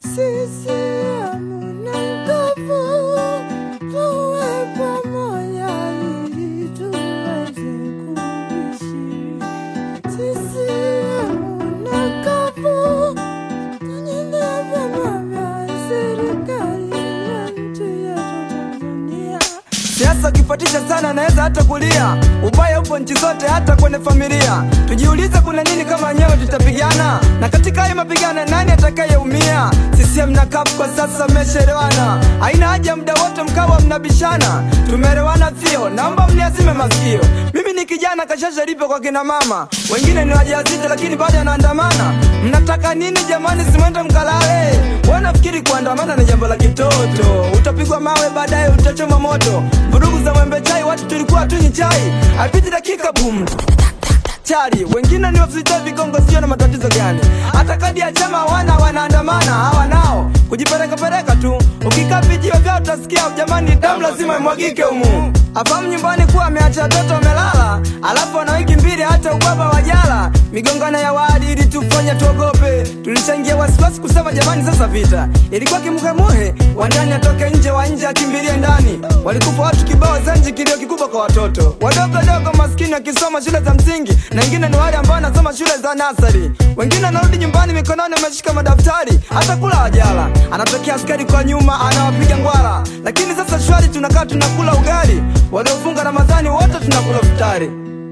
CCM na nguvu, tuwe pamoja ili tuweze kuishi. CCM na nguvu, tunyonye vyama vya serikali ya nchi yetu Tanzania. Siasa ukifuatisha sana naweza hata kulia. Ubaya upo nchi zote, hata kwenye familia. Tujiulize kuna nini kama wenyewe tutapigana, na katika hayo mapigano nani atakayeumia? CCM na CUF kwa sasa mmeshaelewana, haina haja muda wote mkawa mnabishana. Tumeelewana vio, naomba mniazime masikio. Mimi ni kijana kashasha lipo kwa kina mama, wengine ni wajawazito lakini bado anaandamana. Mnataka nini jamani? Simwende mkalale. Wanafikiri kuandamana ni jambo la kitoto, utapigwa mawe baadaye utachoma moto. Vurugu za mwembe chai, watu tulikuwa tunywi chai, haipiti dakika bum chari wengine ni wafita vigongo, sio na matatizo gani? Hata kadi ya chama hawana, wanaandamana hawa nao kujiperekapereka tu. Ukikaa vijiwe vyao utasikia jamani, damu lazima imwagike humu. Afahamu nyumbani kuwa ameacha watoto wamelala, alafu ana wiki mbili hata ubaba wajala. Migongano ya wadi ili tufanye tuogope, tulishaingia wasiwasi kusema jamani, sasa vita ilikuwa kimuhemuhe, wa ndani atoke nje, wa nje akimbilie ndani. Walikufa watu kibao Zanji, kilio kikubwa kwa watoto wadogo dogo maskini wakisoma shule za msingi, na wengine ni wale ambao wanasoma shule za nasari. Wengine anarudi nyumbani mikononi ameshika madaftari, hata kula hajala. Anatokea askari kwa nyuma anawapiga ngwara, lakini sasa shwari, tunakaa tunakula ugali. Waliofunga Ramadhani wote tunakula futari.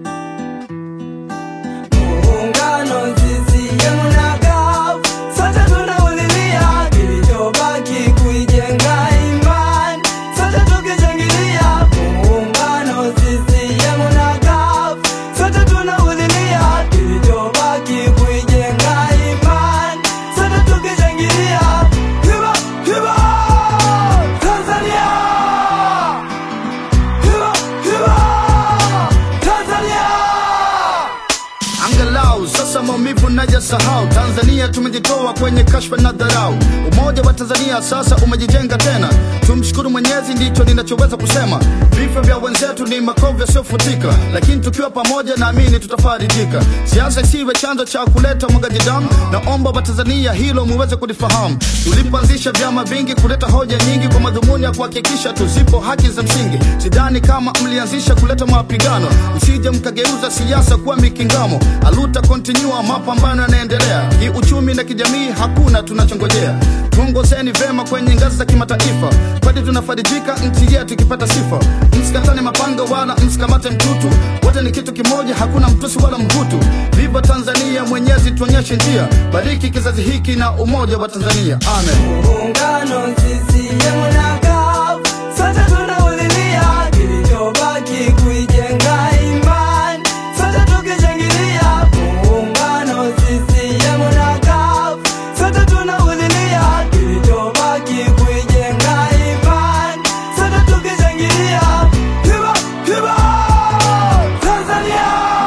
Muungano CCM na CUF, sote tunaulilia kilichobaki kuijenga imani, sote tukishangilia. Muungano CCM na CUF, sote tunaulilia kilichobaki kuijenga imani, sote tukishangilia. Hiba, hiba, Tanzania! Hiba, hiba, Tanzania! Angalau sasa maumivu najasahau. Tanzania tumejitoa kwenye kashfa na dharau. Umoja wa Tanzania sasa umejijenga tena. Tumshukuru Mwenyezi, ndicho ninachoweza kusema. Vifo vya wenzetu ni makovu yasiyofutika, lakini tukiwa pamoja, naamini tutafarijika. Siasa isiwe chanzo cha kuleta mwagaji damu. Naomba Watanzania hilo muweze kulifahamu. Tulipoanzisha vyama vingi kuleta hoja nyingi kwa madhumuni ya kuhakikisha tuzipo haki za msingi. Sidhani kama mlianzisha kuleta mapigano, msije mkageuza siasa kuwa mikingamo. Aluta continua, mapambano yanaendelea kiuchumi na kijamii, hakuna tunachongojea. Tuongozeni vema kwenye ngazi za kimataifa, kwani tunafarijika nchi yetu ikipata sifa. Msikatane mapanga wala msikamate mtutu, wote ni kitu kimoja, hakuna mtusi wala mhutu. Viva Tanzania, Mwenyezi tuonyeshe njia, bariki kizazi hiki na umoja wa Tanzania, amen. Muungano CCM na CUF, sote tunaulilia kilichobaki kuijenga imani, sote tukishangilia. Muungano CCM na CUF, sote tunaulilia kilichobaki kuijenga imani, sote tukishangilia. Hiba, hiba, Tanzania!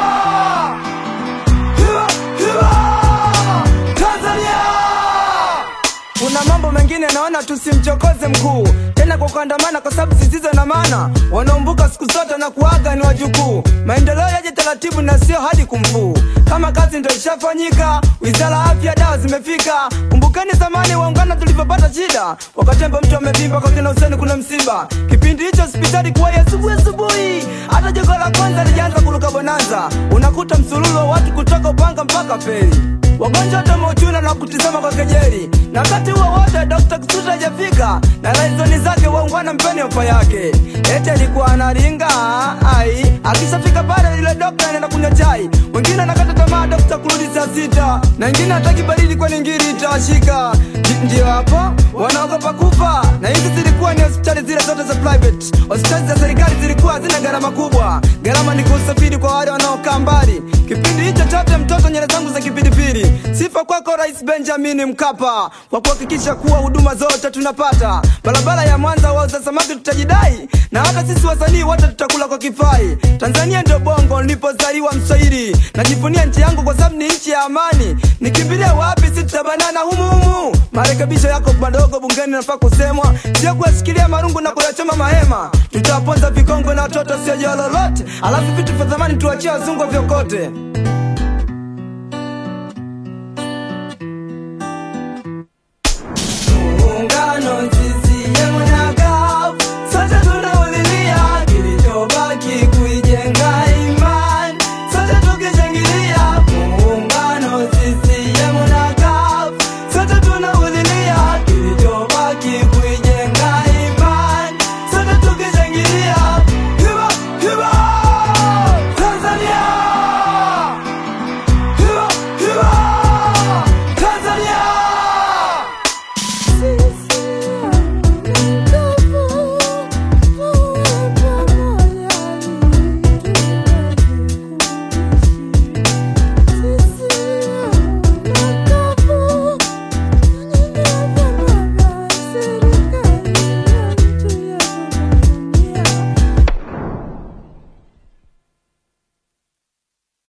Hiba, hiba, Tanzania! Kuna mambo mengine naona tusimchokoze mkuu tena kwa kuandamana, kwa sababu zisizo na maana. Wanaombuka siku zote na kuaga ni wajukuu. Maendeleo yaje taratibu na sio hadi kumfuu. Kama kazi ndio ishafanyika, wizara ya afya, dawa zimefika. Kumbukeni zamani waungana tulivyopata shida, wakatemba mtu amevimba kwa kina Huseni kuna msiba. Kipindi hicho hospitali kuwa ya asubuhi asubuhi, hata jogo la kwanza lijaanza kuruka bonanza. Unakuta msululu wa watu kutoka Upanga mpaka Feri wagonjwa wote mauchuna na kutizama kwa kejeli, na wakati huo wote Dr. Kisutu hajafika na laizoni zake waungwana mpeni ofa yake, eti alikuwa analinga ai, akishafika pale yule dokta anaenda kunywa chai, wengine anakata tamaa dokta kurudi saa sita, na wengine hataki baridi kwani ngiri itawashika. Ndi- Ndio hapo wanaogopa kufa, na hizi zilikuwa ni hospitali zile zote za private. Hospitali za serikali zilikuwa hazina gharama kubwa, gharama ni kwa usafiri kwa wale wanaokaa mbali. Kipindi hicho chote mtoto nyele zangu za kipindipili. Sifa kwako Rais Benjamin Mkapa kwa kuhakikisha kuwa huduma zote tunapata. Barabara ya Mwanza wauza samaki tutajidai, na hata sisi wasanii wote tutakula kwa kifai. Tanzania ndio bongo nilipozaliwa Mswahili, najivunia nchi yangu kwa sababu ni nchi ya amani. Nikimbilia wapi? Si tutabanana humu humu. Marekebisho yako madogo bungeni nafaa kusemwa, sio kuyashikilia marungu na kuyachoma mahema. Tutawaponza vikongwe na watoto sio jao lolote, alafu vitu vya zamani tuachie wazungu vyokote.